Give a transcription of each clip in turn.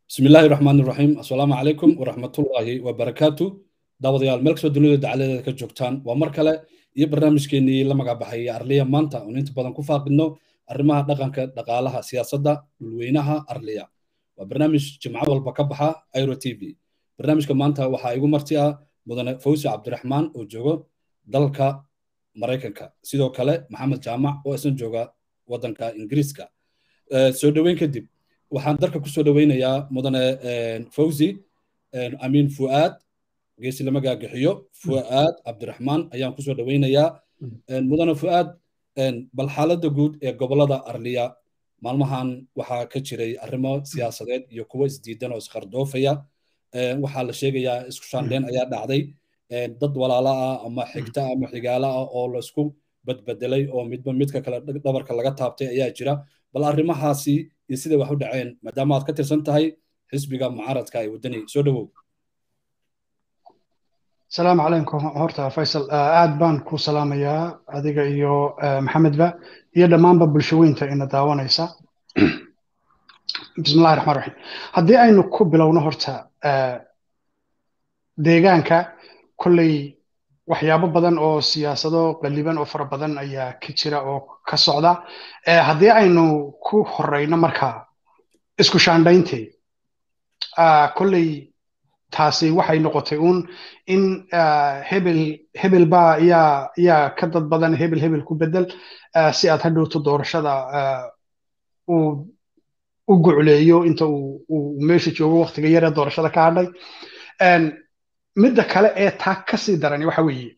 bismi illaahi raxmaan iraxiim assalaamu calaykum waraxmatullaahi wabarakaatu daawadayaal meel kastoo dunida dacaladeeda ka joogtaan waa mar kale iyo barnaamijkeenii la magacbaxay arliya maanta oon inta badan ku faaqidno arrimaha dhaqanka dhaqaalaha siyaasadda dhulweynaha arliya waa barnaamij jimco walba ka baxa airo t v barnaamijka maanta waxaa igu marti ah mudane fawsi cabdiraxmaan oo joogo dalka maraykanka sidoo kale maxamed jaamac oo isna jooga waddanka ingiriiska soo dhoweyn kadib waxaan dalka kusoo dhoweynayaa mudane fawzi amiin fu'aad geesi lama gaagixiyo fu'aad cabdiraxmaan ayaan kusoo dhoweynayaa mudane fu'aad bal xaaladda guud ee gobolada arliya maalmahan waxaa ka jiray arrimo siyaasadeed iyo kuwo isdiidan oo isqardoofaya waxaa la sheegayaa isku shaandheen ayaa dhacday dad walaala ah ama xigta ama xigaala ah oo la isku badbedelay oo midba midka kale dhabarka laga taabtay ayaa jira bal arrimahaasi iyo siday wax u dhaceen maadaama aad ka tirsan tahay xisbiga mucaaradka ee waddani soo dhowow asalaamu calaykum horta faysal aad baan ku salaamayaa adiga iyo maxamedba iyo dhammaanba bulshaweynta ina daawanaysa bismillahi raxmaan raxiim haddii aynu ku bilowno horta deegaanka kolley waxyaabo badan oo siyaasado qaliban oo fara badan ayaa ka jira oo ka socda haddii aynu ku horeyno markaa isku shaandhayntii kolley taasi waxay noqotay uun in hebel hebel baa yaa yaa ka dad badan hebel hebel ku bedel si aad hadhowto doorashada uu u gucleeyo inta uu meesha joogo waktiga yaree doorashada ka hadhay midda kale ee taa ka sii darani waxa weeye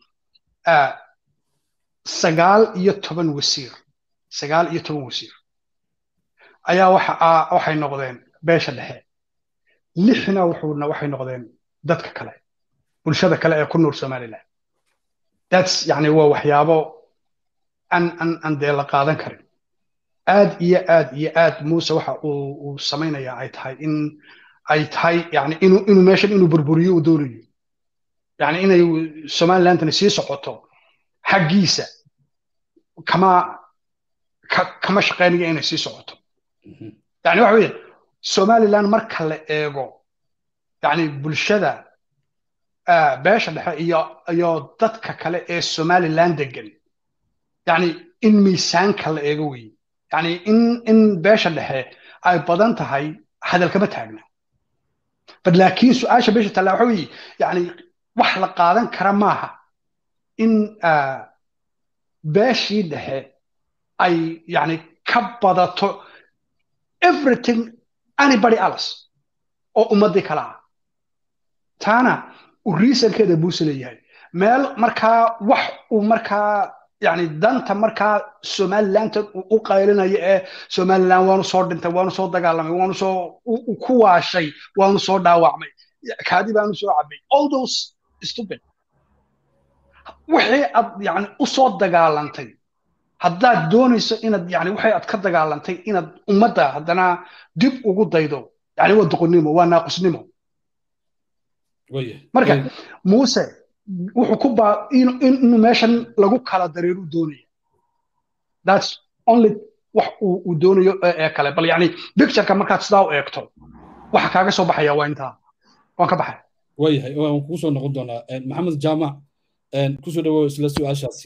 sagaal iyo toban wasiir sagaal iyo toban wasiir ayaa waxay noqdeen beesha dhexe lixna wuxuuna waxay noqdeen dadka kale bulshada kale ee ku nool somaliland thats yani waa waxyaabo an an an dee la qaadan karin aad iyo aad iyo aad muuse waxa uu uu samaynaya ay tahay in ay tahay yani inuu inuu meeshan inuu burburiyo uu doonayo yani inay somalilandani sii socoto xaggiisa kama kama shaqaynayo inay sii socoto yani waxa weeye somaliland marka la eego yani bulshada beesha dhexe iyo iyo dadka kale ee somaliland degan yani in miisaanka la eego weeye yani in in beesha dhexe ay badan tahay hadal kama taagna bad laakiin su-aasha beesha taalla waxa weeye yani wax la qaadan kara maaha in beeshii dhexe ay yani ka badato everything anybody else oo ummaddii kale ah taana uu reasonkeeda buuse leeyahay meel markaa wax uu markaa yani danta markaa somalilantan uu u qaylinayo ee somaliland waanu soo dhintay waanu soo dagaalamay waanu soo ku waashay waanu soo dhaawacmay kaadi baanu soo cabay all those stupid wixii aad yani u soo dagaalantay haddaad doonayso inaad yani waxay aad ka dagaalantay inaad ummadda haddana dib ugu daydo yani waa doqonnimo waa naaqusnimo marka muuse wuxuu ku baa inuu meeshan lagu kala dareeru doonaya thats only wax uu doonayo ee kale bal yani pictureka markaad sidaa u eegto waxa kaaga soo baxaya waa intaa waan ka baxay waayahay waan kugu soo noqon doonaa maxamed jaamac kusoo dhawow isla su-aashaasi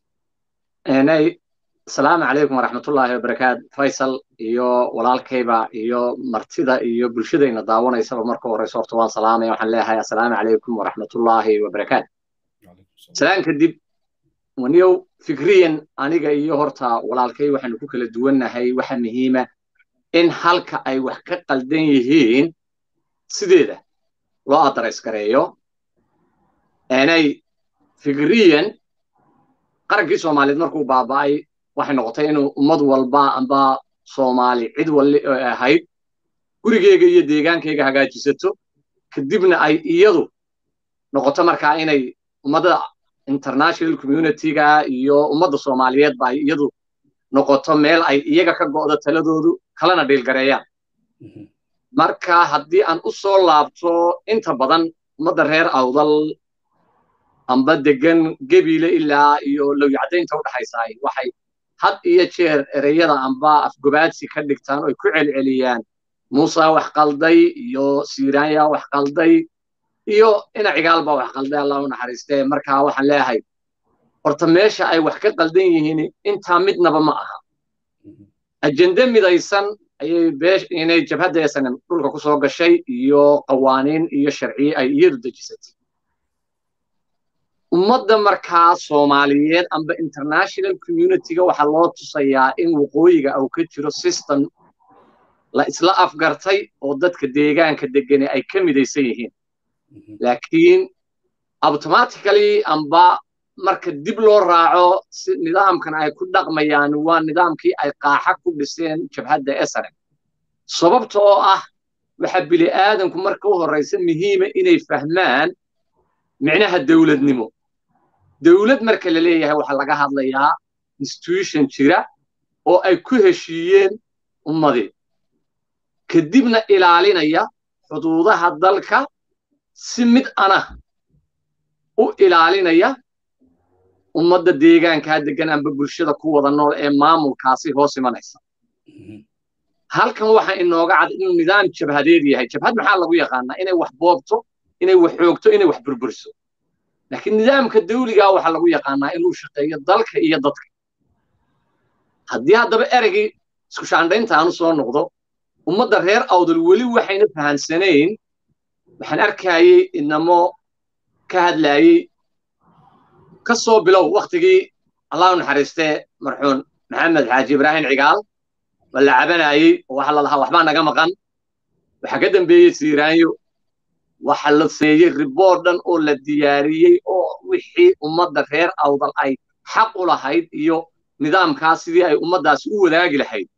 asalaamu calaykum waraxmatullaahi wabarakaat faysal iyo walaalkayba iyo martida iyo bulshadayna daawanaysaba marka horeyso horta waan salaamaya waxaan leeyahay assalaamu calaykum waraxmatullaahi wabarakaat salaan kadib waniyow fikriyan aniga iyo horta walaalkay waxaanu ku kala duwannahay waxa muhiima in halka ay wax ka qaldan yihiin sideeda loo adarays gareeyo aanay fikriyan qarankii soomaaliyeed markuu baaba'ay waxay noqotay inuu ummad walba amba soomaali cid walli ahayd gurigeyga iyo deegaankayga hagaajisato kadibna ay iyadu noqoto markaa inay ummadda international communityga iyo ummadda soomaaliyeedba ay iyadu noqoto meel ay iyaga ka go'do taladoodu kalena dhiilgareeyaan marka haddii aan u soo laabto inta badan ummadda reer awdal amba degan gebiile ilaa iyo lowyacdaynta u dhaxaysaay waxay had iyo jeer ereyada amba afgobaadsi ka dhigtaan oy ku celceliyaan muusa wax qalday iyo siiraanya wax qalday iyo ina cigaal baa wax qalday allah u naxariistee markaa waxaan leeyahay horta meesha ay wax ka qaldan yihiin intaa midnaba ma aha ajende midaysan ayay beesh inay jabhadda esanem dhulka ku soo gashay iyo qawaaniin iyo sharciye ay iyadu dejisatay ummadda markaa soomaaliyeed amba international communityga waxaa loo tusayaa in waqooyiga uu ka jiro system la isla afgartay oo dadka deegaanka degane ay ka midaysan yihiin laakiin automatically amba marka dib loo raaco si nidaamkan ay ku dhaqmayaan waa nidaamkii ay qaaxa ku dhiseen jabhadda esrem sababta oo ah waxa bini aadanku marka u horraysa muhiima inay fahmaan micnaha dowladnimo dowlad marka la leeyahay waxaa laga hadlayaa institution jira oo ay ku heshiiyeen ummadii kadibna ilaalinaya xuduudaha dalka si mid ana u ilaalinaya ummadda deegaankaa degan amba bulshada ku wada nool ee maamulkaasi hoos imanaysa halkan waxa inooga cad inuu nidaam jabhadeed yahay jabhad maxaa lagu yaqaanaa inay wax boobto inay wax xoogto inay wax burburiso laakiin nidaamka dawligaa waxaa lagu yaqaanaa inuu shaqeeyo dalka iyo dadka haddii haddaba ereygii isku shaandhaynta aanu soo noqdo ummadda reer awdal weli waxayna fahansanayn waxaan arkayey inamo ka hadlaayey ka soo bilow waktigii allah u naxariistee marxuun maxamed xaaji ibraahim cigaal waa la cabanayey oo waxa la lahaa waxbaa naga maqan waxaa ka dambeeyey siiraanyo waxa la seeyey riboor dhan oo la diyaariyey oo wixii ummadda reer awdal ay xaq u lahayd iyo nidaamkaas sidii ay ummaddaasi u wadaagi lahayd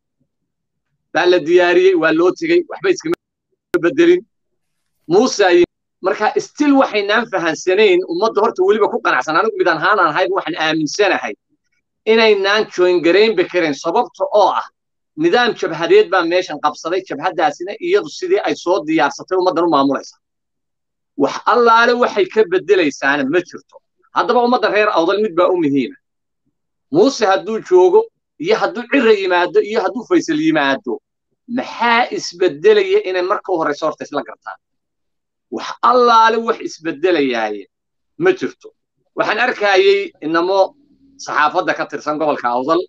baa la diyaariyey waa loo tegey waxba iskama bedelin muuse marka stil waxaynaan fahansanayn ummadda horta weliba ku qanacsan anigu mid ahaan aan ahayd waxaan aaminsanahay inaynaan joingaraynba karin sababta oo ah nidaam jabhadeed baa meeshan qabsaday jabhaddaasina iyadu sidii ay soo diyaarsatay ummaddan u maamulaysa wax allaale waxay ka beddelaysaana ma jirto haddaba ummadda reer awdal mid baa u muhiima muuse hadduu joogo iyo hadduu cira yimaado iyo hadduu faysal yimaado maxaa isbeddelaya inay marka u horrayso horta isla gartaan wax allaale wax isbeddelayaaye ma jirto waxaan arkayey inamo saxaafadda ka tirsan gobolka awdal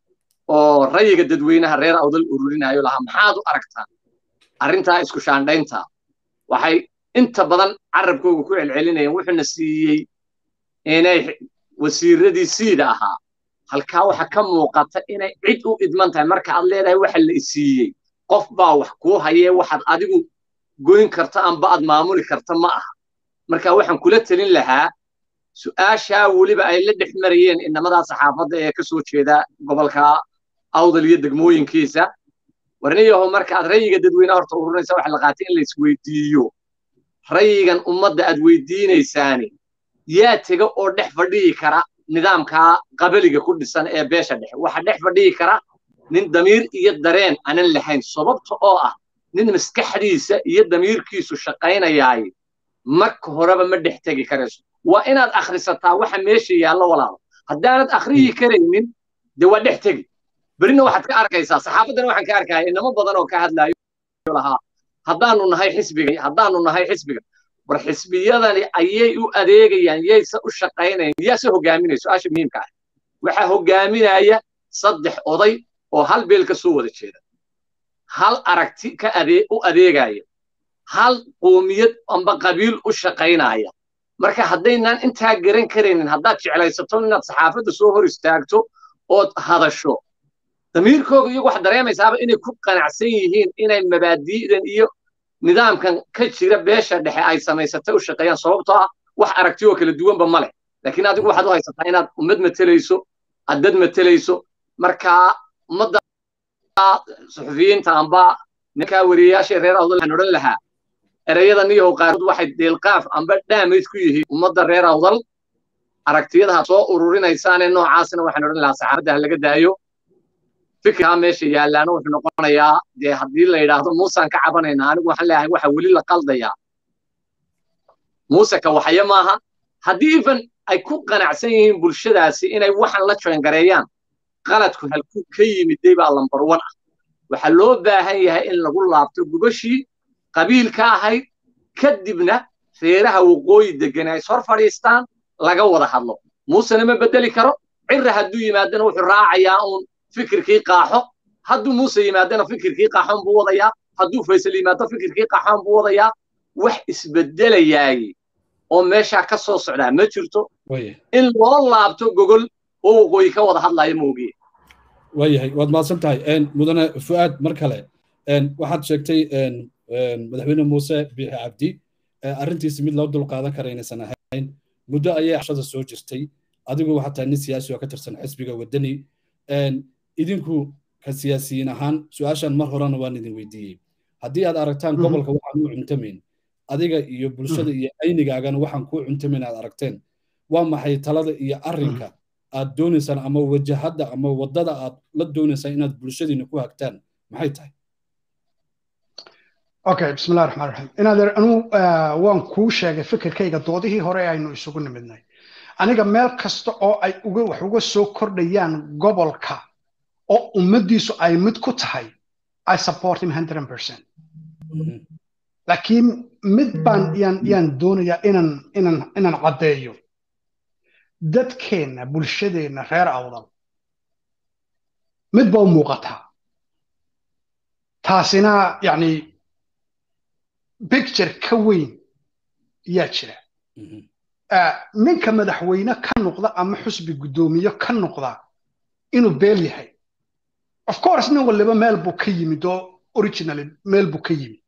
oo rayiga dadweynaha reer awdal ururinayo lahaa maxaad u aragtaan arrintaa isku shaandhaynta waxay inta badan carabkooga ku celcelinayeen wuxuuna siiyey inay wasiiradii siida ahaa halkaa waxa ka muuqata inay cid u idman tahay marka aad leedahay waxa la isiiyey qof baa wax kuu hayee waxaad adigu goyn karta amba aad maamuli karta ma aha marka waxaan kula telin lahaa su'aashaa weliba ay la dhex marayeen inamadaa saxaafadda ee ka soo jeeda gobolka awdal iyo degmooyinkiisa warniyaho marka aad rayiga dadweynaha horta ururinaysa waxa la qaatay in la isweydiiyo rayigan ummadda aad weydiinaysaani yaa tega oo dhex fadhiyi kara nidaamkaa qabaliga ku dhisan ee beesha dhexe waxa dhex fadhiyi kara nin damiir iyo dareen aanan lahayn sababta oo ah nin maskaxdiisa iyo damiirkiisu shaqaynayaay marka horeba ma dhex tegi karayso waa inaad akhrisataa waxa meesha yaallo walaalo haddaanad akhriyi karaynin dee waa dhex tegi berina waxaad ka arkaysaa saxaafaddana waxaan ka arkaya inamo badan oo ka hadlaayo lahaa haddaanu nahay xisbiga haddaanu nahay xisbiga war xisbiyadani ayay u adeegayaan yayse u shaqaynayan yaase hogaaminaya su-aasha muhiimka ah waxaa hogaaminaya saddex oday oo hal beel ka soo wada jeeda hal aragti ka adee u adeegaya hal qoomiyad amba qabiil u shaqaynaya marka haddaynaan intaa garan karaynin haddaad jeclaysato inaad saxaafadda soo hor istaagto ood hadasho damiirkooga iyagu waxaad dareemaysaaba inay ku qanacsan yihiin inay mabaadi'dan iyo nidaamkan ka jira beesha dhexe ay samaysatay u shaqeeyaan sababtoo ah wax aragti oo kala duwanba ma leh laakiin adigu waxaad u haysataa inaad ummad matelayso aad dad matelayso marka ummadda suxufiyiinta amba ninkaa wariyayaasha reer awdal waxaan odhan lahaa ereyada niyahow qaarkood waxay deelqaaf amba dhaamayd ku yihiin ummadda reer awdal aragtiyadaha soo ururinaysaanee noocaasina waxaan odhan lahaa saxaafadda ha laga daayo fikirkaa meesha yaallaana wuxuu noqonayaa dee haddii la yidhaahdo muusaan ka cabanaynaa anigu waxaan leeyahay waxa weli la qaldayaa muuse ka waxaya maaha haddii even ay ku qanacsan yihiin bulshadaasi inay waxan la joongareeyaan qaladku halkuu ka yimiday baa lambar wan ah waxaa loo baahan yahay in lagu laabto gubashii qabiilka ahayd kadibna reeraha waqooyi degan ay sor fadhiistaan laga wada hadlo muusena ma bedeli karo cirra hadduu yimaadana wuxuu raacayaa uun fikirkii qaaxo hadduu muuse yimaadana fikirkii qaaxoon buu wadayaa hadduu faysal yimaado fikirkii qaaxoon buu wadayaa wax isbedelayaay oo meeshaa ka soo socdaa ma jirto in loo laabto gogol oo waqooyi ka wada hadlaya moogiye waayahay waad mahadsan tahay mudane fu'aad mar kale waxaad sheegtay madaxweyne muuse biixi cabdi arrintiisi mid loo dulqaadan kara inaysan ahayn muddo ayay axshada soo jirtay adigu waxaa tahay nin siyaasi oo ka tirsan xisbiga waddani idinku ka siyaasiyiin ahaan su-aashan mar horena waan idin weydiiyey haddii aad aragtaan gobolka waxaan u cuntamayn adiga iyo bulshada iyo aynigaagana waxaan kuu cuntamayn aad aragteen waa maxay talada iyo arrinka aad doonaysaan ama wajahadda ama waddada aad la doonaysaan inaad bulshadiina ku hagtaan maxay tahay okay bismillahi raxmaan raxiim inaadeer anuu waan kuu sheegay fikirkayga doodihii hore aynu isugu nimidnay aniga meel kasta oo ay uga wax uga soo kordhayaan gobolka oo ummaddiisu ay mid ku tahay i support him hundred percent laakiin mid baan yaan yaan doonayaa inaan inaan inaan caddeeyo dadkeenna bulshadeenna reer awdal mid ba u muuqataa taasina yacni bicture ka weyn yaa jira ninka madaxweyne ka noqda ama xusbi guddoomiye ka noqda inuu beel yahay of course nin waliba meel buu ka yimid oo originally meel buu ka yimid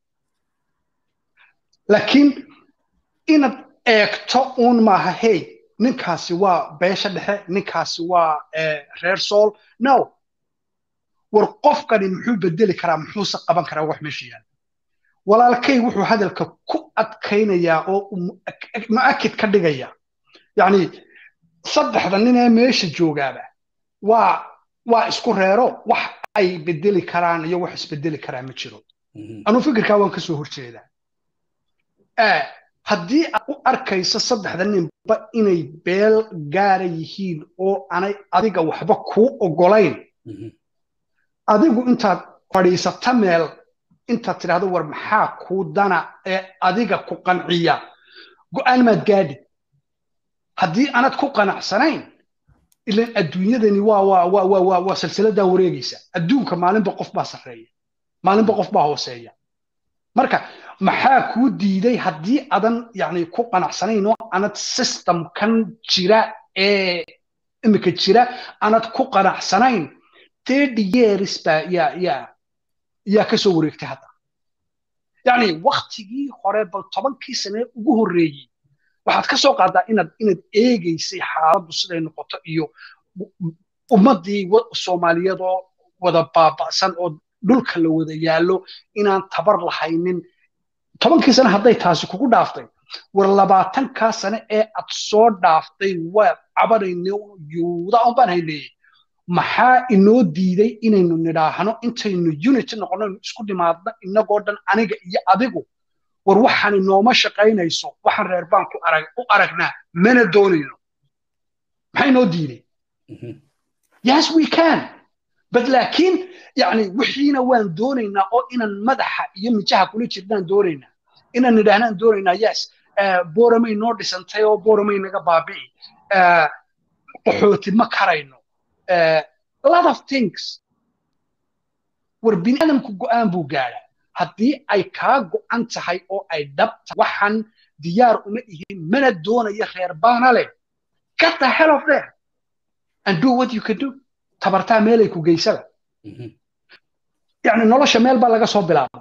laakiin inaad eegto uun maaha hey ninkaasi waa beesha dhexe ninkaasi waa reer sool no war qofkani muxuu bedeli karaa muxuuse qaban karaa wax meesha yaala walaalkay wuxuu hadalka ku adkaynayaa oo mu'akid ka dhigaya yacni saddexda nin ee meesha joogaaba waa waa isku reero wax ay bedeli karaan iyo wax isbedeli karaa ma jiro anuu fikirkaa waan ka soo horjeedaa haddii aad u arkayso saddexda ninba inay beel gaara yihiin oo aanay adiga waxba kuu oggolayn adigu intaad fadhiisata meel intaad tidhahdo war maxaa kuu dana ee adiga ku qanciya go'aan maad gaadhi haddii aanad ku qanacsanayn ilan adduunyadani waa waa waa waa waa waa silsiladaa wareegaysa adduunka maalinba qof baa sarreeya maalinba qof baa hooseeya marka maxaa kuu diiday haddii adan yani ku qanacsanayn oo anad systemkan jira ee imika jira anad ku qanacsanayn thirty years baa yaa yaa yaa ka soo wareegtay hadda yacni waktigii hore bal tobankii sane ugu horreeyey waxaad ka soo qaadaa inaad inaad eegaysay xaaladdu siday noqoto iyo ummaddii soomaaliyeed oo wada baaba'san oo dhulka la wada yaallo inaan tabar lahaynin tobankii sane hadday taasi kugu dhaaftay war labaatankaa sane ee aad soo dhaaftay waa cabanayne yuuda un baan hayneeyey maxaa inoo diiday inaynu nidhaahno intaynu unity noqono isku dhimaadno inagoo dhan aniga iyo adigu war waxaani nooma shaqaynayso waxaan reer baan u aragnaa mana doonayno maxaa inoo diiday yes we can bad laakiin yani wixiina waan doonaynaa oo inaan madaxa iyo mijaha kula jirnaan doonaynaa inaan nidhaahnaan doonaynaa yes booramay noo dhisantay oo booramay naga baabi'i qaxooti ma karayno lot of things war bini aadamku go'aan buu gaadhaa haddii ay kaa go'an tahay oo ay dhabta waxaan diyaar uma ihin mana doonaya reer baana leh get the hell of there and do what you can do tabartaa meelay ku geysada yani nolosha meel baa laga soo bilaaba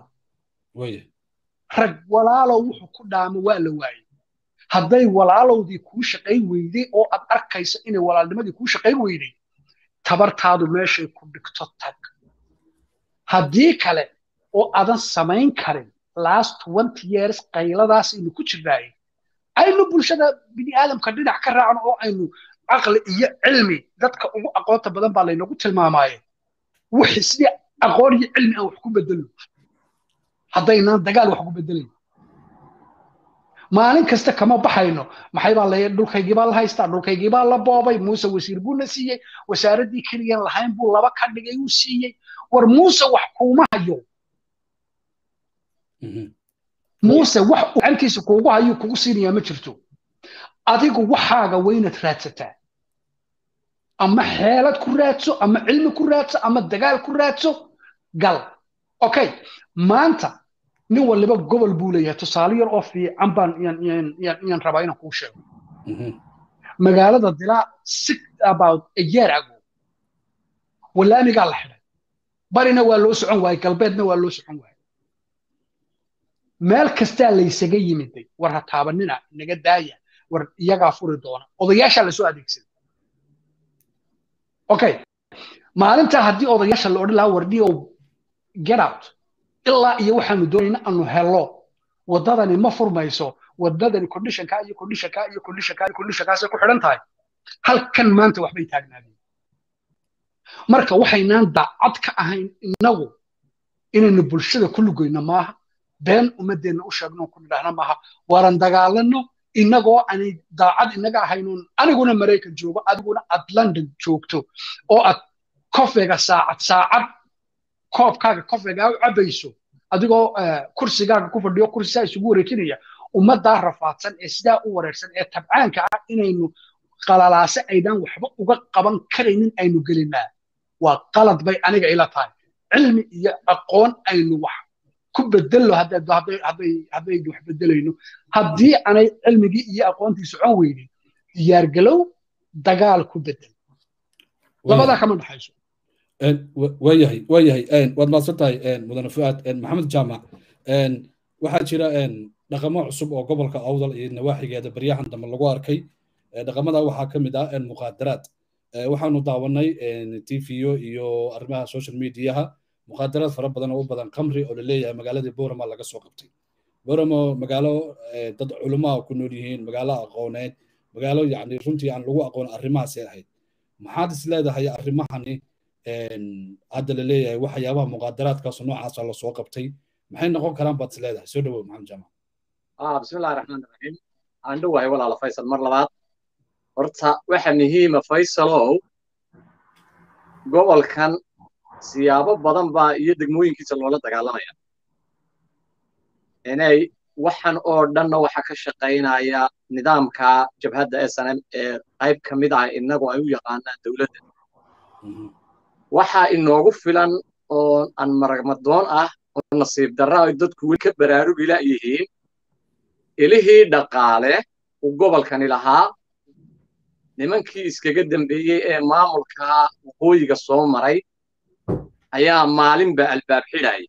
rag walaalow wuxuu ku dhaamo waa la waayey hadday walaalowdii kuu shaqayn weyday oo aad arkayso inay walaalnimadii kuu shaqayn weyday tabartaadu meeshay ku dhigto tag haddii kale oo aadan samayn karin last twenty years qayladaas aynu ku jirnaayey aynu bulshada bini aadamka dhinac ka raacno oo aynu caqli iyo cilmi dadka ugu aqoonta badan baa laynagu tilmaamaaye wixii sidii aqoon iyo cilmi aan wax ku bedelno haddaynaan dagaal wax ku bedelayn maalin kasta kama baxayno maxay baa la dhulkaygii baa la haystaa dhulkaygii baa la boobay muuse wasiir buuna siiyey wasaaraddii keliyan lahayn buu laba ka dhigay uu siiyey war muuse wax kuuma hayo muuse wax uu gacantiisa kuugu hayo kugu siinayaa ma jirto adigu waxaaga waynaad raadsataa ama xeelad ku raadso ama cilmi ku raadso ama dagaal ku raadso gal okay maanta nin waliba gobol buu leeyahay tusaale yar oo fiican baan yaan rabaa inaan kuu sheego magaalada dilaa six about a year ago walaamigaa la xidhay barina waa loo socon waayey galbeedna waa loo socon waayey meel kastaa laysaga yimiday war ha taabanina naga daaya war iyagaa furi doona odayaashaa lasoo adeegsaday okay maalintaa haddii odayaasha la odhan lahaa wardhiyow get out ilaa iyo waxaanu doonayna aanu helo waddadani ma furmayso waddadani conditionka iyo conditionka iyo conditionka iyo conditionkaasay ku xidhan tahay halkan maanta waxbay taagnaadeen marka waxaynaan daacad ka ahayn innagu inaynu bulshada ku lugoyno maaha been ummadeenna u sheegno ku nidhaahna maaha waaran dagaalano innagoo aanay daacad inaga ahaynuun aniguna maraykan joogo adiguna aad london joogto oo aad kofeega saacad saacad koobkaaga kofeega u cabayso adigoo kursigaaga ku fadhiyo kursisaa isugu wareejinaya ummaddaa rafaadsan ee sidaa u wareersan ee tabcaanka ah inaynu qalalaase aydaan waxba uga qaban karaynin aynu gelinaa waa qalad bay aniga ila tahay cilmi iyo aqoon aynu wax ku bedello haddaynu wax bedelayno haddii aanay cilmigii iyo aqoontii socon weynin diyaargalow dagaal ku bedel labadaa kama dhaxayso waayahay waayahay waad mahadsan tahay mudane fuaad maxamed jaamac waxaa jira dhaqamo cusub oo gobolka awdal iyo nawaaxigeeda baryahan dambe lagu arkay dhaqamada waxaa ka mid ah muqaadaraad waxaanu daawanay tvo iyo arrimaha social mediaha muqaadaraad fara badan oo u badan kamri oo laleeyahay magaaladii borama laga soo qabtay boramo magaalo dad culumaa ku nool yihiin magaalo aqooneed magaalo yani runtii aan lagu aqoon arrimahaasay ahayd maxaad is leedahay arrimahani hadda la leeyahay waxyaabaha muqaadaraadkaas noocaasa lasoo qabtay maxay noqon karaan baad is leedahay soo dhawow maxamed jaamac bismillahi raxmaan raxiim aan dhowahay walaala faysal mar labaad horta waxa muhiima faysalow gobolkan siyaabo badan baa iyo degmooyinkiisa loola dagaalamaya inay waxan oo dhanna waxa ka shaqaynaya nidaamka jabhadda snm ee qayb ka mid ah innagu ay u yaqaanaan dowladda waxa inoogu filan oo aan maragmadoon ah oo nasiib darra ay dadku weli ka baraarugi la'yihiin ilihii dhaqaale uu gobolkani lahaa nimankii iskaga dambeeyey ee maamulka waqooyiga soo maray ayaa maalinba albaab xidhaya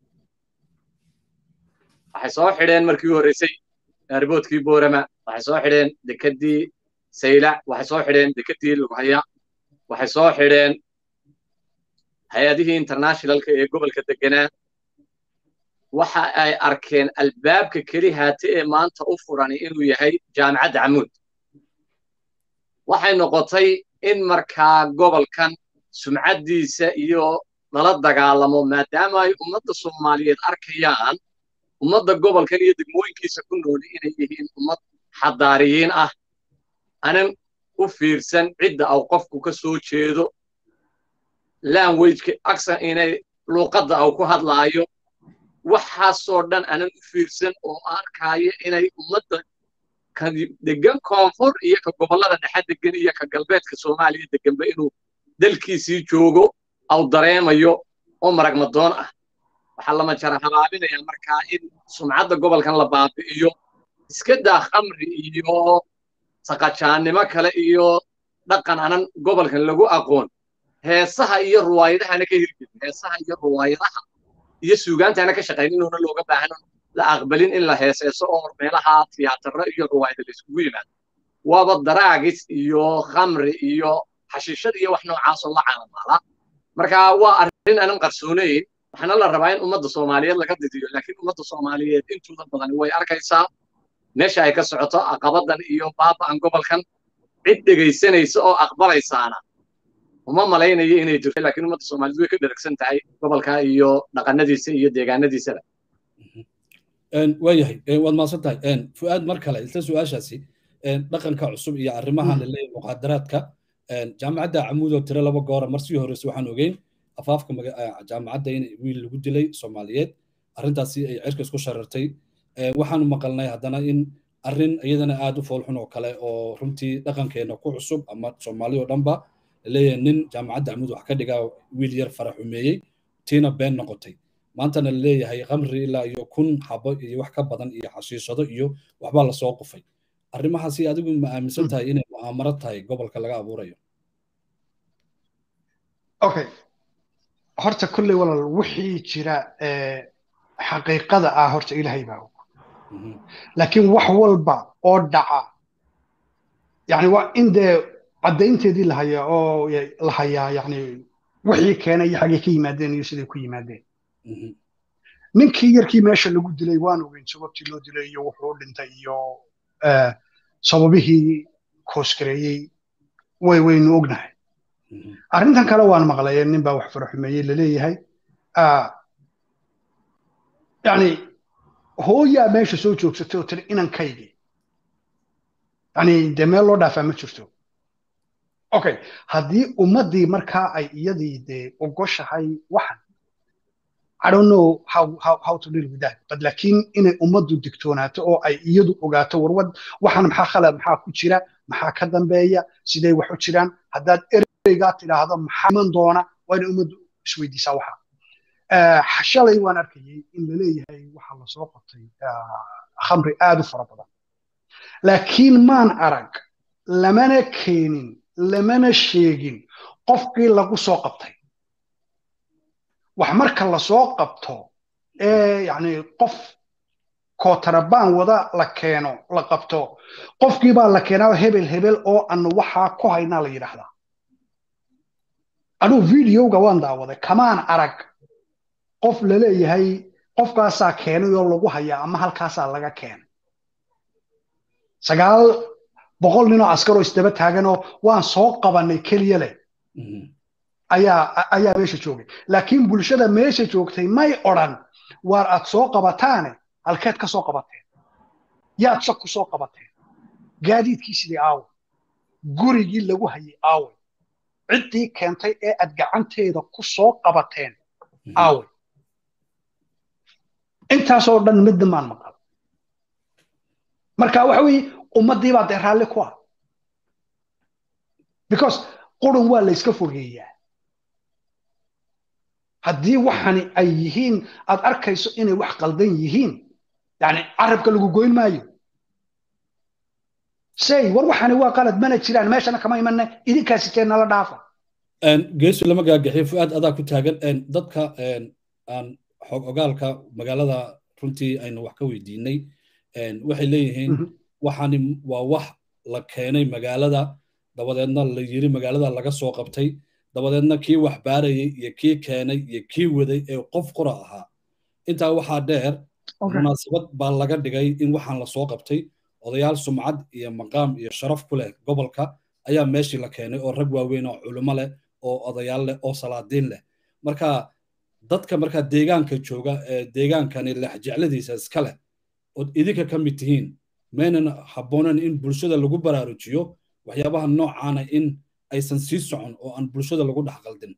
waxay soo xidheen markii u horreysay airboodkii boorama waxay soo xidheen dekeddii saylac waxay soo xidheen dekeddii lughaya waxay soo xidheen hay-adihii internationalka ee gobolka deganaa waxa ay arkeen albaabka keli haate ee maanta u furani inuu yahay jaamicadda camuud waxay noqotay in markaa gobolkan sumcaddiisa iyo lala dagaalamo maadaama ay ummadda soomaaliyeed arkayaan ummadda gobolkan iyo degmooyinkiisa ku nooli inay yihiin ummad xadaariyiin ah anan u fiirsan cidda au qofku ka soo jeedo languageka aksan inay luuqadda au ku hadlaayo waxaasoo dhan anan u fiirsan oo arkaayo inay ummadda ka degan koonfur iyo ka gobollada dhexe degan iyo ka galbeedka soomaaliya deganba inuu dalkiisii joogo au dareemayo oo maragmadoon ah waxaa lama jara habaabinaya markaa in sumcadda gobolkan la baabi'iyo iska daa khamri iyo saqajaannimo kale iyo dhaqan anan gobolkan lagu aqoon heesaha iyo ruwaayadahana ka hirgelin heesaha iyo ruwaayadaha iyo suugaantana ka shaqayn inuuna looga baahan la aqbalin in la heeseeso oo meelaha tiyaatarro iyo ruwaayada la iskugu yimaado waaba daraagis iyo khamri iyo xashiishad iyo wax noocaasoo la caalamaala marka waa arrin aanan qarsoonayn waxaana la rabaa in ummadda soomaaliyeed laga didiyo laakiin ummadda soomaaliyeed intooda badan way arkaysaa meesha ay ka socoto aqabadan iyo baaba'an gobolkan cid dhegaysanaysa oo aqbalaysaana uma malaynayo inay jirto laakiin ummadda soomaaliyeed way ka dheragsan tahay gobolka iyo dhaqanadiisa iyo deegaanadiisaba waayahay waad mahadsan tahay fu'aad mar kale isla su-aashaasi dhaqanka cusub iyo arrimahan laleeyahay muqaadaraadka jaamacadda camuudoo tiro laba goora mar sii horeysa waxaan ogeyn afaafka jaamacadda in wiil lagu dilay soomaaliyeed arrintaasi ay cirka isku sharartay waxaanu maqalnay haddana in arrin iyadana aad u foolxun oo kale oo runtii dhaqankeena ku cusub ama soomaali oo dhanba leeyahay nin jaamacadda amud wax ka dhigaa wiil yar fara xumeeyey tiina been noqotay maantana leeyahay khamri ilaa iyo kun xabo iyo wax ka badan iyo xashiishado iyo waxbaa lasoo qufay arrimahaasi adigu ma aaminsan tahay inay mu'aamaro tahay gobolka laga abuurayo okay horta kulley walaal wixii jira xaqiiqada ah horta ilaahay baa og laakiin wax walba oo dhaca yani waa in dee caddaynteedii la hayaa oo la hayaa yani wixii keenay iyo xaggay ka yimaadeen iyo siday ku yimaadeen ninkii yarkii meesha lagu dilay waan ogeyn sababtii loo dilay iyo wuxuu u dhintay iyo sababihii koosgareeyey way waynu ognahay arrintan kale waan maqlay nin baa wax faraxumeeyey laleeyahay yani hooyaa meesha soo joogsatay oo tiri inankaygi yani dee meel loo dhaafaa ma jirto okay haddii ummaddii markaa ay iyadii dee ogoshahay waxan I don't know how, how, how to deal with that. But laakiin inay ummaddu digtoonaato oo ay iyadu ogaato warwad waxaan maxaa khalad maxaa ku jira maxaa ka dambeeya siday wax u jiraan haddaad ereygaa tidhaahdo maxaa iman doona waa inay ummaddu isweydiisaa waxa. shalay waan arkayay in la leeyahay waxaa lasoo qabtay khamri aad u fara badan. laakiin maan arag lamana keenin lamana sheegin qofkii lagu soo qabtay. wax marka lasoo qabto ee yani qof kootarabaan wada la keeno la qabto qofkii baa la keenaa hebel hebel oo anu waxaa ku haynaa la yidhaahdaa anuu videoga waan daawaday kamaan arag qof laleeyahay qofkaasaa keenay oo lagu hayaa ama halkaasaa laga keenay sagaal boqol ninoo askaroo isdaba taaganoo waan soo qabanay keliya leh ayaa ayaa meesha joogay laakiin bulshada meesha joogtay may odhan waar aad soo qabataane halkeed ka soo qabateen yaad sa ku soo qabateen gaadiidkii sidii aawe gurigii lagu hayay aawe ciddii keentay ee aad gacanteeda ku soo qabateen aawe intaasoo dhan midna maan maqal marka waxa weeye ummaddii baa dee raalli ku ah because qurun waa la yska fogeeyaa haddii waxani ay yihiin aad arkayso inay wax qaldan yihiin yani carabka lagu goyn maayo say war waxani waa qalad mana jiraan meeshana kama imanna idinkaa siteen nala dhaafa geesu lama gaagaxiyo fu'aad adaa ku taagan dadka aan xog ogaalka magaalada runtii aynu wax ka weydiinay waxay leeyihiin waxani waa wax la keenay magaalada dabadeedna la yiri magaalada laga soo qabtay dabadeedna kii wax baarayay iyo kii keenay iyo kii waday ee qof qura ahaa intaa waxaa dheer munaasabad baa laga dhigay in waxaan lasoo qabtay odayaal sumcad iyo maqaam iyo sharaf ku leh gobolka ayaa meeshii la keenay oo rag waaweyn oo culimo leh oo odayaal leh oo salaadiin leh marka dadka markaa deegaanka jooga ee deegaankani lexjecladiisa iska leh ood idinka ka mid tihiin maynan habboonan in bulshada lagu baraarujiyo waxyaabaha noocaana in aysan sii socon oo aan bulshada lagu dhex qaldin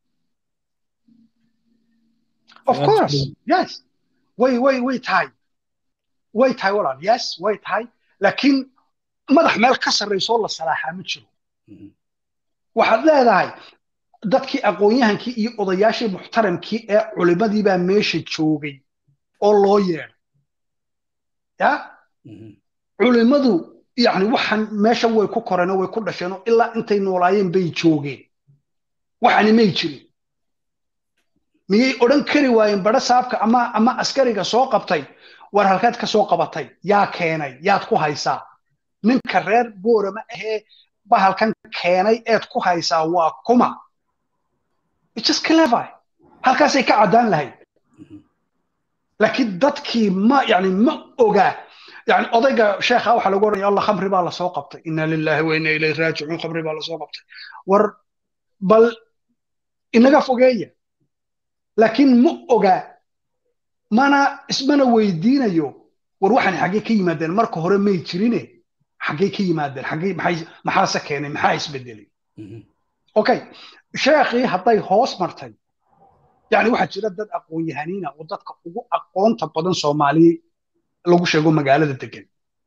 of course yes way way way tahay way tahay walaal yes way tahay laakiin madax meel ka sarraysoo la salaaxaa ma jiro waxaad leedahay dadkii aqoon-yahankii iyo odayaashii muxtaramkii ee culimadii baa meesha joogay oo loo yeedhay ya culimadu yani waxaan meesha way ku koreenoo way ku dhasheenoo ilaa intay noolaayeen bay joogeen waxani may jirin miyay odhan kari waayeen badho saabka ama ama askariga soo qabtay war halkeed ka soo qabatay yaa keenay yaad ku haysaa ninka reer boorama ahee bahalkan keenay eed ku haysaa waa kuma just clever halkaasay ka caddaan lahayd laakiin dadkii ma yani ma ogaa يعني odayga sheekha waxa lagu oranaya allah khamri baa lasoo qabtay inna lillahi wa inna ilayhi raajicuun khamri baa lasoo qabtay war bal inaga fogeeya laakiin ma oga mana ismana weydiinayo war waxaan xaggee ka yimaadeen marka hore may jirine xaggee ka yimaadeen xaggee maxay maxaase keenay maxaa isbedelay okay sheekhii hadday hoos martay yani waxaa jira dad aqoon-yahaniina oo dadka ugu aqoonta badan soomaali lagu sheego magaalada degan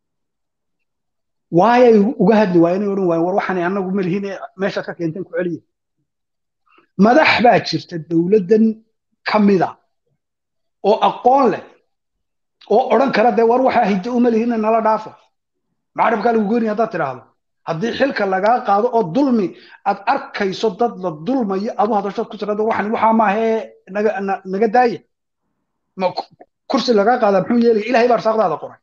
waayay uga hadli waayeen odhan waayeen war waxaan annagu malihiin meeshaad ka keenteen ku celiya madax baa jirta dowladdan ka mida oo aqoon leh oo odhan kara dee war waxaa hiddo uma lihiina nala dhaafo macarabkaa lagu goynaya haddaad tidhaahdo haddii xilka lagaa qaado oo dulmi aad arkayso dad la dulmayo adu hadashood ku tirado waxan waxaa maahee naga naga daaya ma kursi lagaa qaada muxuu yeelaya ilahay baa arsaaqdaada qoray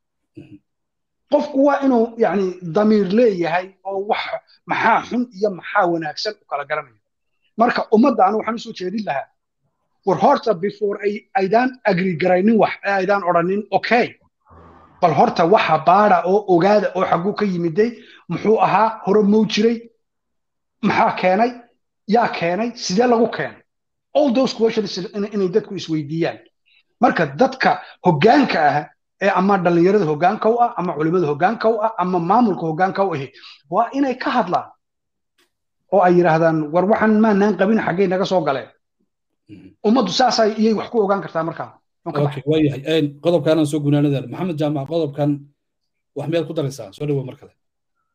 qofku waa inuu yani damiir leeyahay oo wax maxaa xun iyo maxaa wanaagsan u kala garanayo marka ummadda anu waxaan usoo jeedin lahaa war horta before ay aydaan agri garaynin wax ee aydaan odhanin okay bal horta waxa baada oo ogaada oo xagguu ka yimiday muxuu ahaa hore mow jiray maxaa keenay yaa keenay sidee lagu keenay all those questions inay dadku isweydiiyaan marka dadka hoggaanka ah ee ama dhallinyarada hoggaanka u ah ama culimada hoggaanka u ah ama maamulka hoggaanka u ahi waa inay ka hadlaan oo ay yidhaahdaan war waxaan maanaan qabin xaggay naga soo galeen ummaddu saasay iyay wax ku ogaan kartaa markaa waayahay qodobkaanaan soo gunaanadaan maxamed jaamac qodobkan wax miyaad ku daraysaa soo dhawo mar kale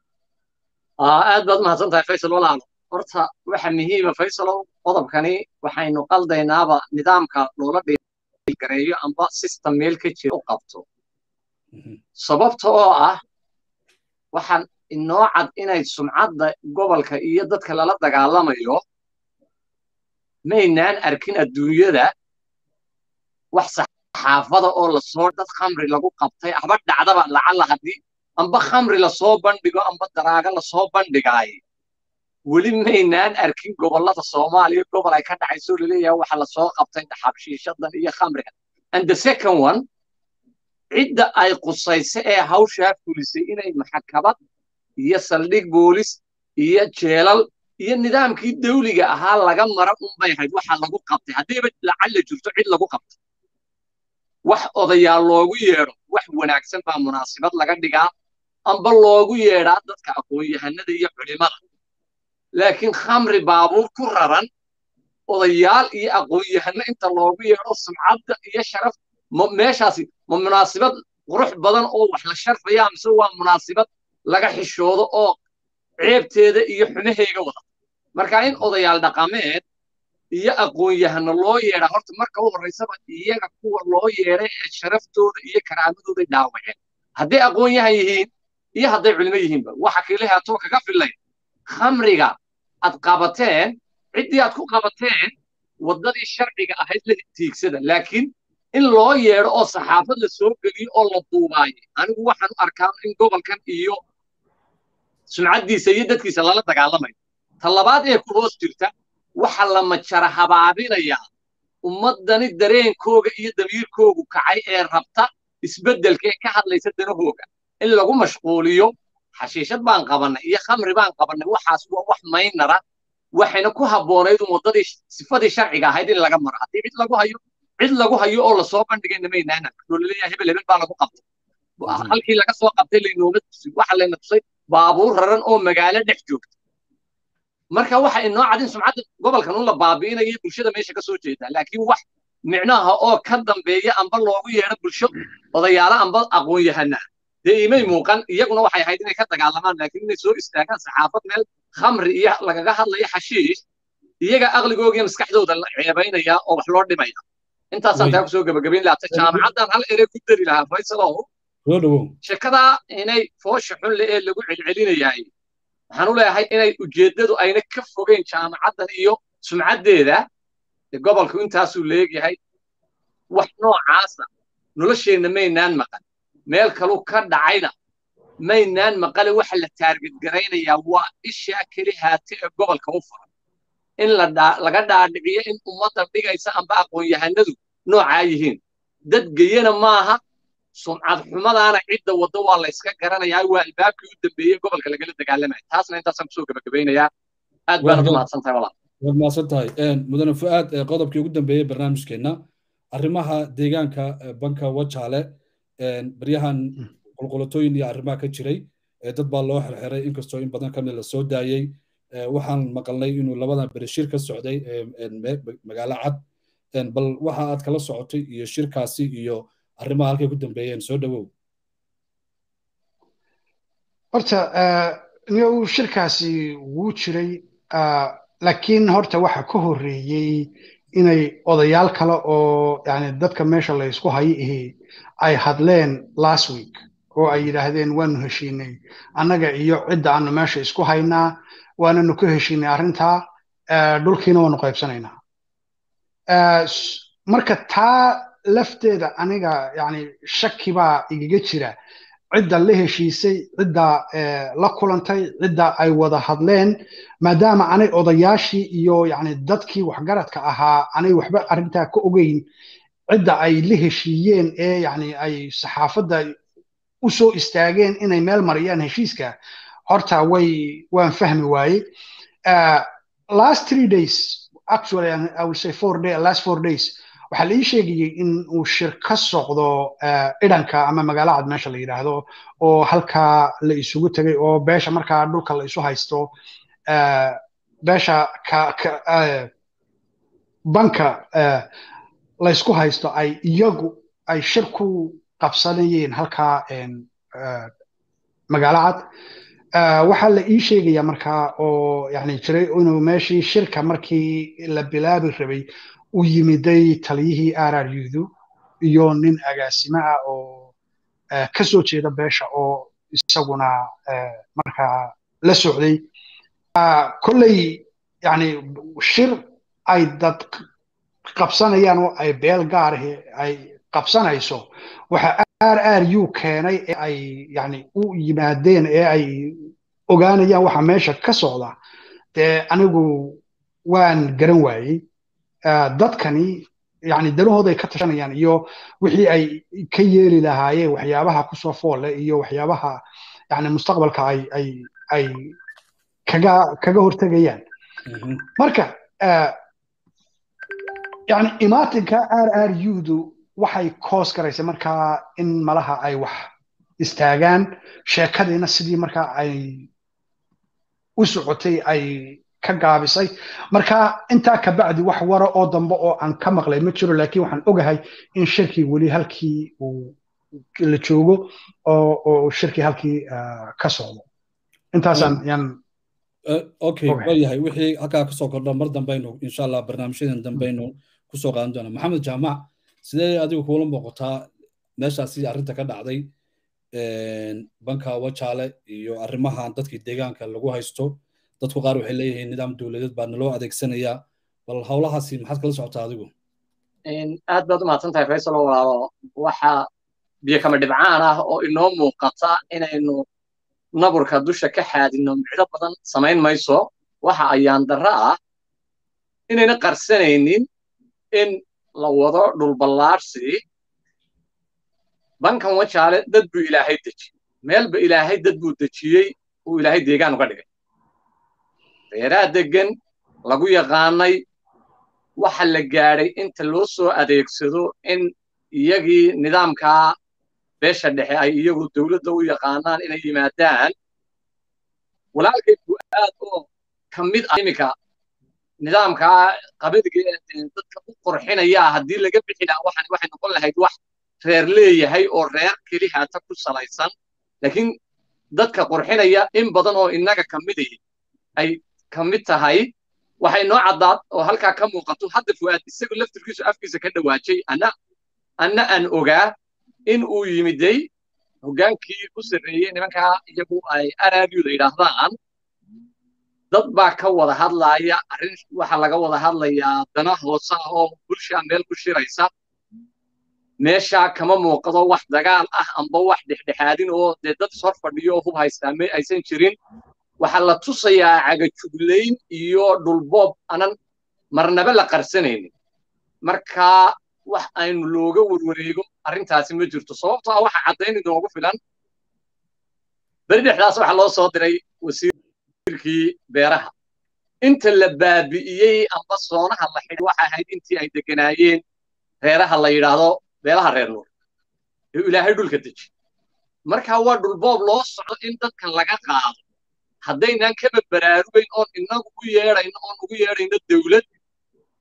aad baad mahadsan tahay faysal walaalo horta waxa muhiima faysalow qodobkani waxaynu qaldaynaaba nidaamka loola gareeyo amba system meel ka jira u qabto sababta oo ah waxaan inoo cad inay sumcadda gobolka iyo dadka lala dagaalamayo maynaan arkin adduunyada wax saxaafada oo lasoo dad khamri lagu qabtay haba dhacdaba lacalla haddii amba khamri lasoo bandhigo amba daraaga lasoo bandhigaay weli maynaan arkin gobollada soomaaliya gobol ay ka dhacayso laleeyahay waxa lasoo qabtay xabshiishadan iyo khamriga and the second one cidda ay qusaysa ee hawshaa fulisay inay maxkamad iyo saldhig boolis iyo jeelal iyo nidaamkii dawliga ahaa laga mara unbay ahayd waxa lagu qabtay haddiiba lacalla jirto cid lagu qabtay wax odayaal loogu yeedho wax wanaagsan baa munaasibad laga dhigaa amba loogu yeedhaa dadka aqoon-yahanada iyo culimada laakiin khamri baabuur ku raran odayaal iyo aqoon-yahano inta loogu yeedho sumcadda iyo sharaf meeshaasi ma munaasibad qurux badan oo wax la sharfaya mise waa munaasibad laga xishoodo oo ceebteeda iyo xumaheyga wada marka in odayaal dhaqameed iyo aqoon-yahano loo yeedhaa horta marka u horraysaba iyaga kuwa loo yeedhay ee sharaftooda iyo karaamadooday dhaawaceen hadday aqoon-yahan yihiin iyo hadday culimo yihiinba waxa kiilahaatoo kaga filay khamriga aad qabateen ciddii aad ku qabateen waddadii sharciga ahayd la tiigsada laakiin in loo yeedho oo saxaafad la soo geliyo oo la duubaayo anigu waxaan u arkaa in gobolkan iyo sumcaddiisa iyo dadkiisa lala dagaalamayo ta labaad ee ku hoos jirta waxa la majara habaabinayaa ummaddani dareenkooga iyo damiirkoogu kacay ee rabta isbeddelka ee ka hadlaysa danahooga in lagu mashquuliyo xashiishad baan qabannay iyo khamri baan qabannay waxaas waa wax maynara waxayna ku habboonayd un waddadii sifadii sharciga ahayd in laga maro haddii cid lagu hayo cid lagu hayo oo lasoo bandhigayna maynaan oo laleeyahay hebel hebel baa lagu qabtay halkii laga soo qabtay laynooma tusin waxa layna tusay baabuur raran oo magaalo dhex joogta marka waxa inoo cadin sumcadda gobolkan un la baabi'inayo bulshada meesha ka soo jeeda laakiin wax micnaha oo ka dambeeya amba loogu yeedho bulsho odayaalo amba aqoon-yahanaa dee imay muuqan iyaguna waxay ahayd inay ka dagaalamaan laakiin inay soo istaagaan saxaafad meel khamri iyo lagaga hadlayo xashiish iyaga aqligooga iyo maskaxdooda la ceebaynaya oo wax loo dhimaya intaasaan taa kusoo gebagabayn lahaa jaamacaddan hal erey ku dari lahaa faysalow shekadaa inay foosha xun le ee lagu celcelinayaay waxaan u leeyahay inay ujeeddadu ayna ka fogeyn jaamacaddan iyo sumcaddeeda gobolku intaasuu leegyahay wax noocaasa nolosheenna maynaan maqan meel kalu ka dhacayna maynaan maqale waxa la taarget garaynayaa waa ishaa keli haate ee gobolka u furan in laga dhaadhiciyo in ummadda dhigaysa amba aqoon-yahanadu noocaa yihiin dad geyana maaha sumcad xumadaana cidda waddo waa la yska garanayaa waa albaabkii u dambeeyey gobolka lagala dagaalamaya taasna intaasaan kusoo gebagabaynayaa aad baanad umahadsan tahay walaal waad mahadsan tahay mudane fu'aad qodobkii ugu dambeeyey barnaamijkeenna arrimaha deegaanka banka wajaale baryahan qulqulatooyin iyo arrimaha ka jiray dad baa loo xirxiray inkastoo in badan kamid la soo daayey waxaan maqalnay inuu labadan berishir ka socday magaalo cad bal waxa aad kala socotay iyo shirkaasi iyo arrimaha halkay ku dambeeyeen soo dhowow horta niyow shirkaasi wuu jiray laakiin horta waxa ka horreeyey inay odayaal kale oo yani dadka meesha la ysku hayo ihi ay hadleen last week oo ay yidhaahdeen waanu heshiinay annaga iyo cidda aanu meesha isku haynaa waananu ka heshiinay arrintaa dhulkiina waanu qaybsanaynaa marka taa lafteeda aniga yani shaki baa igaga jira cidda la heshiisay cidda la kulantay cidda ay wada hadleen maadaama anay odayaashii iyo yani dadkii waxgaradka ahaa anay waxba arrintaa ka ogeyn cidda ay la heshiiyeen ee yani ay saxaafadda u soo istaageen inay meel mariyaan heshiiska horta way waan fahmi waaye last three days actually I will say four day last four days waxaa la ii sheegayey in uu shir ka socdo idhanka ama magaalo cad meesha la yidhaahdo oo halkaa la isugu tegay oo beesha markaa dhulka la isu haysto beesha banka la ysku haysto ay iyagu ay shir ku qabsanayeen halkaa magaalo cad waxaa la ii sheegaya markaa oo yani jiray inuu meeshii shirka markii la bilaabi rabay u yimiday taliyihii araryudu iyo nin agaasimo ah oo ka soo jeeda beesha oo isaguna markaa la socday kolley yani shir ay dad qabsanayaan oo ay beel gaarahi ay qabsanayso waxa r r u keenay ee ay yani u yimaadeen ee ay ogaanayaan waxa meesha ka socda dee anigu waan garan waayey dadkani yani danahooday ka tashanayaan iyo wixii ay ka yeeli lahaayeen waxyaabaha kusoo foolle iyo waxyaabaha yani mustaqbalka ay ay ay kaga kaga hortegayaan marka yani imaatinka r r udu waxay koos garaysay markaa in malaha ay wax istaagaan sheekadiina sidii markaa ay u socotay ay ka gaabisay marka intaa kabacdi wax wara oo dambe oo aan ka maqlay ma jiro laakiin waxaan ogahay in shirkii weli halkii uu la joogo oo oo shirkii halkii ka socdo intaasaan yaan okay waayahay wixii halkaa kasoo kordha mar dambaynu insha allah barnaamijyadan dambaynu kusoo qaadan doona maxamed jaamac sidee adigu kuula muuqataa meeshaasi arrinta ka dhacday banka wajaale iyo arrimahan dadkii deegaanka lagu haysto dadku qaar waxay leeyihiin nidaam dowladeed baa naloo adeegsanayaa bal howlahaasi maxaad kala socotaa adigu aad baad u mahadsan tahay faysal walaalo waxa biyo kama dhibcaan ah oo inoo muuqata inaynu naburka dusha ka xaadino micdo badan samayn mayso waxa ayaan darro ah inayna qarsanaynin in la wado dhulballaarsi bankan wajaale dad buu ilaahay dejiyey meelba ilaahay dad buu dejiyey uu ilaahay deegaan uga dhigay reeraha deggan lagu yaqaanay waxa la gaadhay inta loo soo adeegsado in iyagii nidaamkaa beesha dhexe ay iyagu dowladda u yaqaanaan inay yimaadaan walaalkay buu aad oo ka mid ah iminka nidaamkaa qabadiga dadka u qurxinaya haddii laga bixi lahaa waxan waxay noqon lahayd wax reer leeyahay oo reer keli haata ku salaysan laakiin dadka qurxinaya in badan oo innaga ka midaya ay ka mid tahay waxay noo caddaad oo halkaa ka muuqato hadda fu'aad isagu laftirkiisu afkiisa ka dhawaajay anna anna aan ogaa in uu yimiday hoggaankii u sarreeyey nimankaa iyagu ay araabiyuda yidhaahdaan dad baa ka wada hadlaaya arrin waxaa laga wada hadlayaa dana hoose ah oo bulshaa meel ku shiraysa meeshaa kama muuqdo wax dagaal ah amba wax dhexdhexaadin oo dee dad ishor fadhiyo oo hub haystaa me aysan jirin waxaa la tusayaa cagajuglayn iyo dhulboob anan marnaba la qarsanaynin marka wax aynu looga warwareego arrintaasi ma jirto sababto ah waxa caddayn inoogu filan beri dhexdaas waxaa loo soo diray wasiirkii beeraha inta la baabi'iyey amba soonaha la xidhi waxa ahayd intii ay deganaayeen reeraha la yidhaahdo beelaha reer nuur ee ilaahay dhulka deji marka waa dhulboob loo socdo in dadkan laga qaado haddaynaan kaba baraarugayn oon inagu u yeedhayno oon ugu yeedhayno dawlad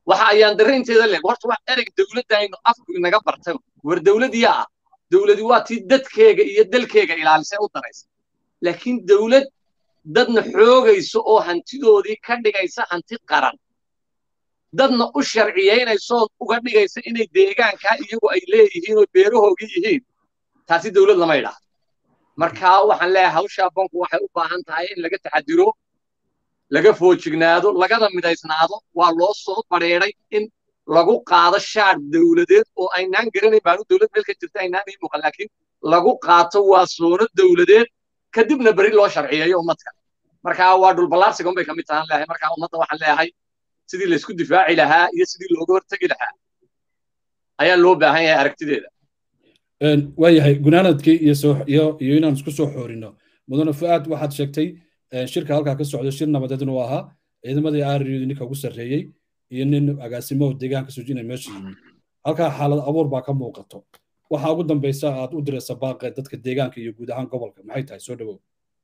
waxa ayaan darre inteeda leg horta wax ereg dowladda aynu afku inaga bartay war dowladdiya ah dowladi waa tii dadkeega iyo dalkeega ilaalisay u daraysa laakiin dowlad dadna xoogayso oo hantidoodii ka dhigaysa hanti qaran dadna u sharciyaynayso uga dhigaysa inay deegaankaa iyagu ay leeyihiin oo beerahoogii yihiin taasi dowlad lama idhaahdo marka waxaan leeyahay hawshaa banku waxay u baahan tahay in laga taxadiro laga foojignaado lagada midaysnaado waa loo soo badheeday in lagu qaado shaar dowladeed oo aynaan garanayn baanu dowlad meel ka jirta aynaan ii muuqan laakiin lagu qaato waa soono dowladeed kadibna beri loo sharciyeeyo ummadka marka waa dhulballaarsiga unbay ka mid tahan leeyahay marka ummadda waxaan leeyahay sidii laysku difaaci lahaa iyo sidii looga hortegi lahaa ayaa loo baahan yahay aragtideeda waayahay gunaanadkii iyo soo iyo iyo inaan isku soo xoorino mudane fu'aad waxaad sheegtay shirka halkaa ka socda shir nabadeed inuu ahaa ciidamadii aariyadu ninka ugu sarreeyey iyo nin agaasimo deegaanka sujina meesha yimid halkaa xaalad abuur baa ka muuqato waxa ugu dambaysa aad u diraysa baaqe dadka deegaanka iyo guud ahaan gobolka maxay tahay soo dhawow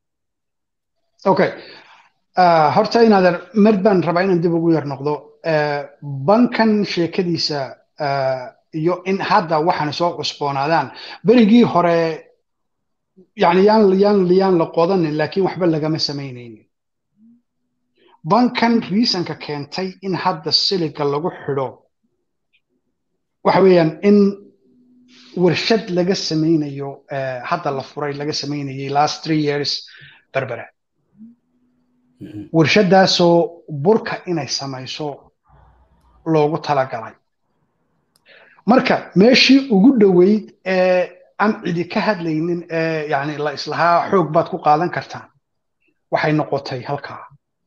okay horta inaadan mar baan rabaa inaan dib ugu yar noqdo bankan sheekadiisa iyo in hadda waxaan soo cusboonaadaan berigii hore yani yaan yaan yaan la qodanin laakiin waxba lagama samaynaynin bankan riisanka keentay in hadda siliga lagu xidho waxa weeyaan in warshad laga samaynayo hadda la furay laga samaynayay last three years berbera warshadaasoo burka inay samayso loogu talagalay marka meeshii ugu dhoweyd ee aan cidi ka hadlaynin ee yani la islahaa xoog baad ku qaadan kartaan waxay noqotay halkaa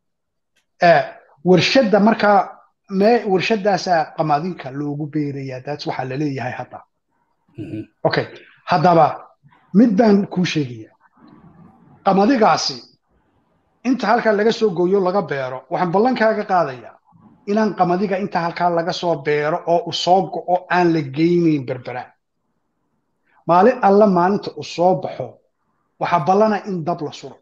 warshadda markaa mee warshadaasaa qamadinka loogu beerayaa daas waxaa la leeyahay hadda okay haddaba mid baan kuu sheegaya qamadigaasi inta halkaa laga soo gooyo laga beero waxaan ballankaaga qaadayaa inaan qamadiga inta halkaa laga soo beero oo u soo go'o aan la geynayn berbera maalin alla maalinta u soo baxo waxaa ballana in dab la suro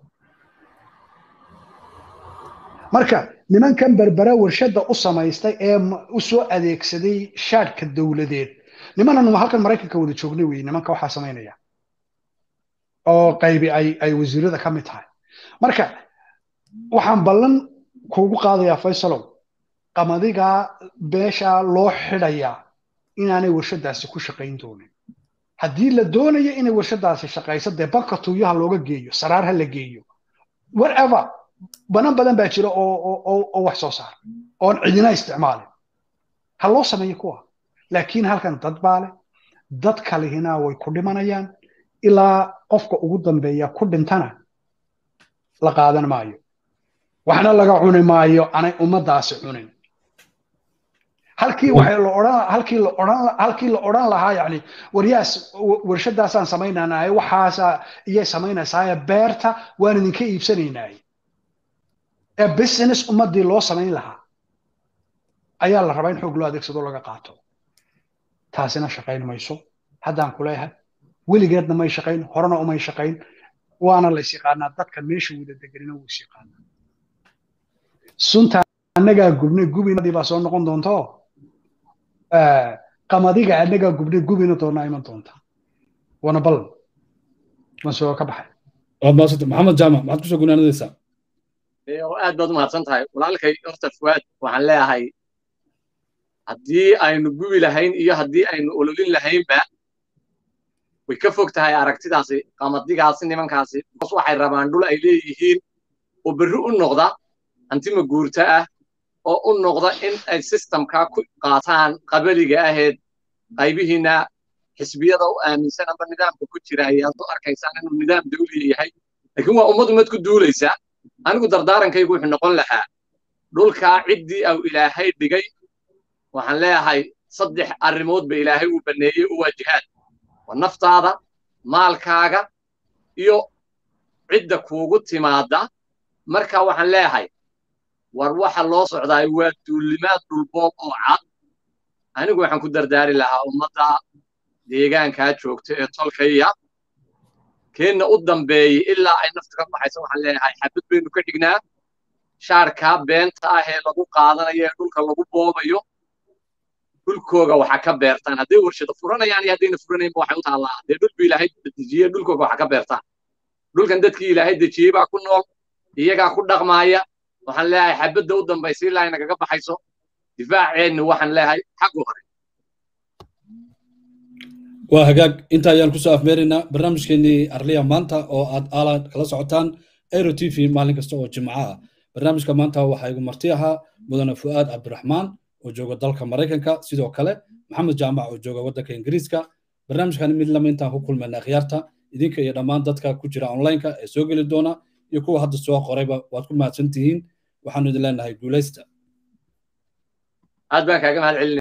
marka nimankan berbera warshadda u samaystay ee u soo adeegsaday shaadhka dowladeed nimanan halkan maraykanka wada joognay wey nimanka waxaa samaynaya oo qaybi ay ay wasiirada ka mid tahay marka waxaan ballan kuugu qaadayaa faysalow qamadigaa beeshaa loo xidhayaa inaanay warshadaasi ku shaqayn doonin haddii la doonayo inay warshadaasi shaqayso dee banka tuuyaha looga geeyo saraar ha la geeyo whatever banan badan baa jira oo wax soo saara oon cidina isticmaalin ha loo sameeyo kuwa laakiin halkan dad baa leh dad kalihina way ku dhimanayaan ilaa qofka ugu dambeeya ku dhintana la qaadan maayo waxna laga cuni maayo anay ummadaasi cunin halkii waxay la odhan halkii la odhan halkii la odhan lahaa yani waryaas warshadaasaan samaynanaay waxaasa iyay samaynaysaa beerta waan idinka iibsanaynaay ee business ummadii loo samayn lahaa ayaa la rabaa in xoog loo adeegsado laga qaato taasina shaqayn mayso haddaan ku leeyahay weligeedna may shaqayn horena umay shaqayn waana lays yaqaanaa dadka meesha wada deganina wuu is yaqaanaa sunta annagaa gubnay gubinadii baa soo noqon doonto qamadiga annagaa gubnay gubina doonaa iman doonta waana ballan waan soo ka baxay waad maasanta maxamed jaamac maxaad kusoo gunaanadaysaa aad baad u mahadsan tahay walaalkay horta fuwaad waxaan leeyahay haddii aynu gubi lahayn iyo haddii aynu ololin lahaynba way ka fog tahay aragtidaasi qamadigaasi nimankaasi bos waxay rabaan dhul ay leeyihiin oo berri u noqda hantima guurta ah oo u noqda in ay sistamkaa ku qaataan qabaliga aheed qaybihiina xisbiyada u aaminsan amba nidaamka ku jira ayaad u arkaysaan inuu nidaam dawliya yahay laakiin waa ummad ummad ku duulaysa anigu dardaarankaygu wuxuu noqon lahaa dhulkaa ciddii au ilaahay dhigay waxaan leeyahay saddex arrimood ba ilaahay uu banneeyey u waajihaad waa naftaada maalkaaga iyo cidda kuugu timaadda marka waxaan leeyahay war waxa loo socdaay waa duulimaad dhulboob oo cad anigu waxaan ku dardaari lahaa ummadda deegaankaa joogta ee tolkaya keenna u dambeeyey ilaa ay nafta ka baxayso waxaan leeyahay xabad baynu ka dhignaa shaarkaa beenta ah ee lagu qaadanayo ee dhulka lagu boobayo dhulkooga waxa ka beertaan hadday warshado furanayaan iyo haddayna furanaynba waxay u taallaa dee dhulku ilaahay dejiyey dhulkooga waxa ka beertaan dhulkan dadkii ilaahay dejiyey baa ku nool iyagaa ku dhaqmaaya waxaan leeyahay xabadda u dambaysa ilaa inagaga baxayso difaaceennu waxaan leeyahay xaggu hore waa hagaag inta ayaan kusoo afmeeraynaa barnaamijkeenii arliya maanta oo aad aala kala socotaan aero t v maalin kasta oo jimco ah barnaamijka maanta waxaa igu marti ahaa mudane fu'aad cabdiraxmaan oo jooga dalka maraykanka sidoo kale maxamed jaamac oo jooga waddanka ingiriiska barnaamijkani mid lama intaan ku kulmayna akhyaarta idinka iyo dhammaan dadka ku jira onlineka ee soo geli doona iyo kuwa hadda soo qorayba waad ku mahadsan tihiin waxaanu idin leenahay guulaysta aad baan kaaga mahad celin